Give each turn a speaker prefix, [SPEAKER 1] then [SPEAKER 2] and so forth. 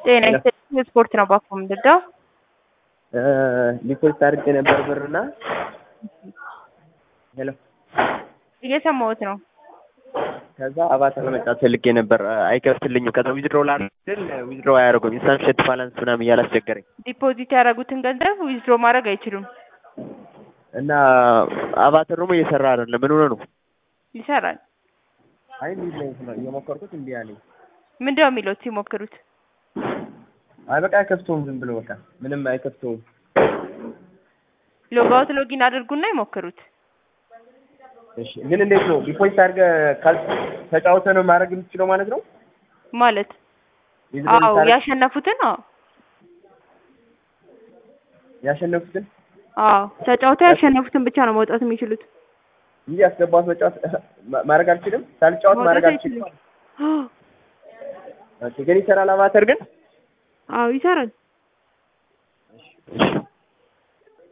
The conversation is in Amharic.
[SPEAKER 1] ጤና ይስጥልኝ ስፖርት ነው ባኮ ምንድነው?
[SPEAKER 2] ዲፖዚት አድርጌ ነበር ብርና ሄሎ
[SPEAKER 1] እየሰማሁት ነው።
[SPEAKER 2] ከዛ አቫታር ለመጫወት ፈልጌ ነበር አይከፍትልኝም። ከዛ ዊዝድሮ ላድርግ ዊዝድሮ አያደርጉም። ኢንሳንሽት ባላንስ ምናምን እያለ አስቸገረኝ
[SPEAKER 1] ዲፖዚት ያደረጉትን ገንዘብ ዊዝድሮ ማድረግ አይችሉም።
[SPEAKER 2] እና አቫታር ደግሞ እየሰራ አይደለም። ምን ሆነ ነው?
[SPEAKER 1] ይሰራል።
[SPEAKER 2] አይ እንዲህ ነው እየሞከርኩት እንዲህ አለኝ።
[SPEAKER 1] ምንድነው የሚሉት ሲሞክሩት?
[SPEAKER 2] አይ በቃ አይከፍተውም። ዝም ብሎ በቃ ምንም አይከፍተውም።
[SPEAKER 1] ሎጋውት ሎጊን አድርጉና ይሞክሩት።
[SPEAKER 2] እሺ ግን እንዴት ነው ዲፖዚት አድርገህ ካል ተጫውተህ ነው ማድረግ የምትችለው ማለት ነው?
[SPEAKER 1] ማለት
[SPEAKER 2] ዊዝድሮ
[SPEAKER 1] አዎ
[SPEAKER 2] ልታደርግ-
[SPEAKER 1] ያሸነፉትን አዎ
[SPEAKER 2] ያሸነፉትን
[SPEAKER 1] አዎ ተጫውተው ያሸነፉትን ብቻ ነው መውጣት የሚችሉት።
[SPEAKER 2] እንጂ ያስገባት መጫወት ማ- ማድረግ አልችልም። ሳልጫወት ማድረግ
[SPEAKER 1] መውጣት
[SPEAKER 2] አልችልም።
[SPEAKER 1] አይችሉም።
[SPEAKER 2] ኦኬ ግን ይሰራል አቫተር ግን
[SPEAKER 1] አዎ ይሰራል።